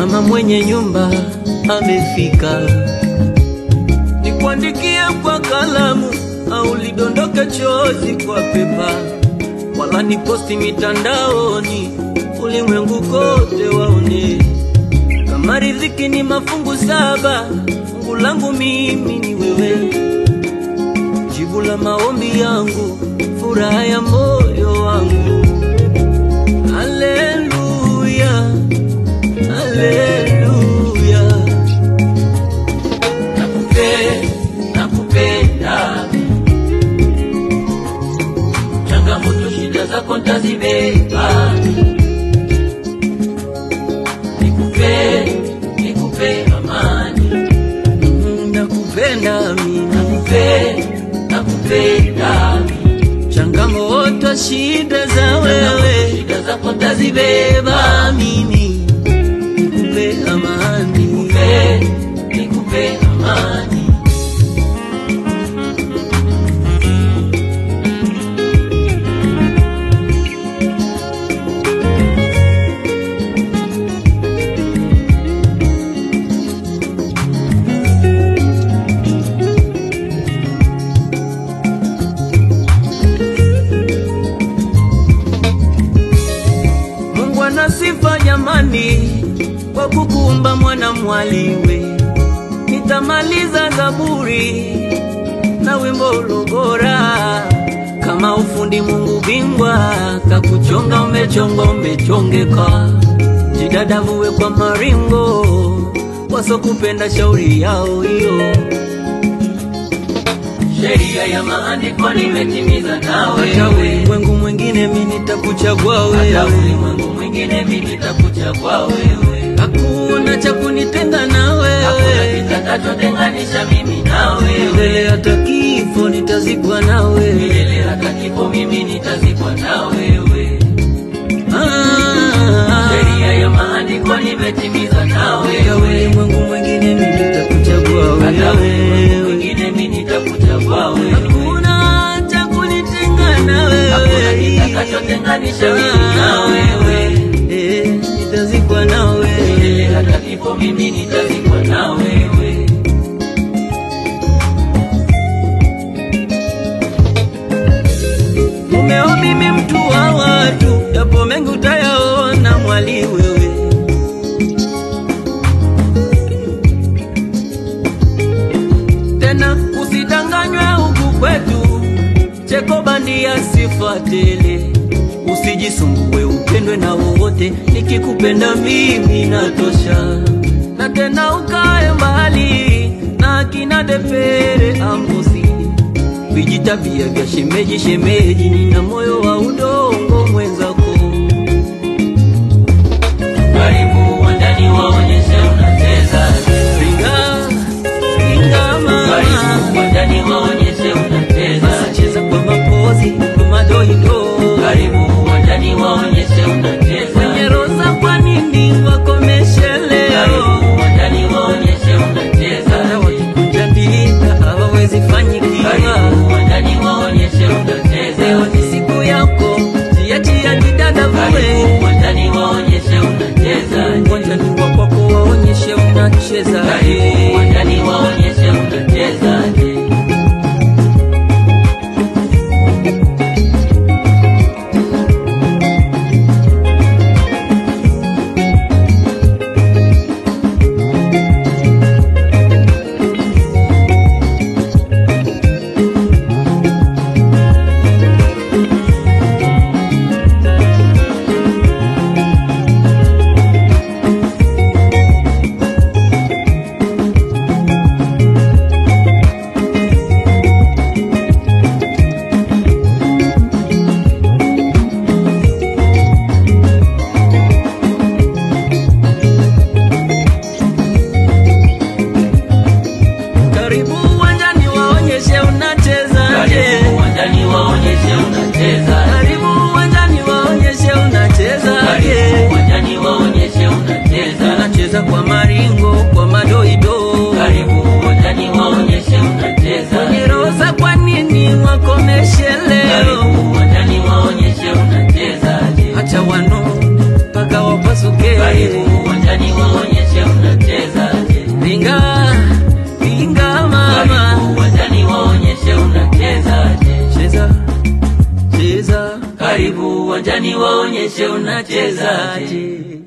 mama mwenye nyumba amefika, nikuandikie kwa kalamu au lidondoke chozi kwa pepa, wala ni posti mitandaoni, ulimwengu kote waone. Kama riziki ni mafungu saba, fungu langu mimi ni wewe, jibu la maombi yangu, furaha ya moyo wangu. Haleluya, haleluya. Nakupe- nakupenda changamoto shida zako ntazibeba nikupe nikupe amani Mm, Nakupenda mimi, nakupe nakupenda changamoto shida za changamoto wewe shida zako ntazibeba beba mimi, nikupe amani. nikupe nikupe amani Mungu ana sifa jamani, kwa kukuumba mwana mwaliwe. Nitamaliza Zaburi na wimbo ulobora, kama ufundi Mungu bingwa, kakuchonga umechonga umechongeka, jidadavuwe kwa maringo, wasokupenda shauri yao hiyo. sheria ya maandiko nimetimiza nawe Hata ulimwengu mwingine mimi nitakuchagua hata wewe, ulimwengu mwingine mimi nitakuchagua wewe hakuna cha kunitenga na hakuna wewe. kitakachotenganisha mimi na milele wewe hata kifo nitazikwa nawe. milele hata kifo mimi nitazikwa na wewe Ah, sheria ya maandiko nimetimiza na hata wewe ulimwengu mwingine mimi nitakuchagua hata ulimwengu wewe. mwingine mimi nitakuchagua wewe Hakuna cha kunitenga na hakuna wewe, kitakachotenganisha mimi na wewe Eh, nitazikwa nawe. milele hata kifo mimi nitazikwa na wewe Mumeo mimi mtu wa watu, yapo mengi utayaona mwali wewe. Tena usidanganywe huku kwetu, cheko bandia sifa tele. Usijisumbue upendwe na wowote, nikikupenda mimi natosha. Na tena ukae mbali na akina depere amosi vijitabia vya shemeji shemeji, nina moyo wa udongo mwenzako. karibu uwanjani waonyeshe unacheza Ringa ringa mama, karibu uwanjani waonyeshe unacheza cheza kwa mapozi kwa madoido, karibu uwanjani waonyeshe unacheza wenye roza, kwa nini wakomeshe leo? karibu uwanjani waonyeshe Hata unacheza wakikunja ndita hawawezi fanyikiwa. karibu uwanjani waonyeshe Leo unacheza ni siku yako, jiachia jidada karibu vue uwanjani waonyeshe unacheza uwanjani wa kwako, waonyeshe unacheza karibu uwanjani waonyeshe unacheza Karibu uwanjani waonyeshe unachezaje. karibu uwanjani waonyeshe unacheza Karibu uwanjani waonyeshe unachezaje. karibu uwanjani waonyeshe unacheza Unacheza kwa maringo, kwa madoido. karibu uwanjani waonyeshe unacheza Wenye roza, kwa nini wakomeshe leo? karibu uwanjani waonyeshe unacheza Acha wanone mpaka wapasuke. karibu uwanjani waonyeshe karibu uwanjani waonyeshe unachezaje.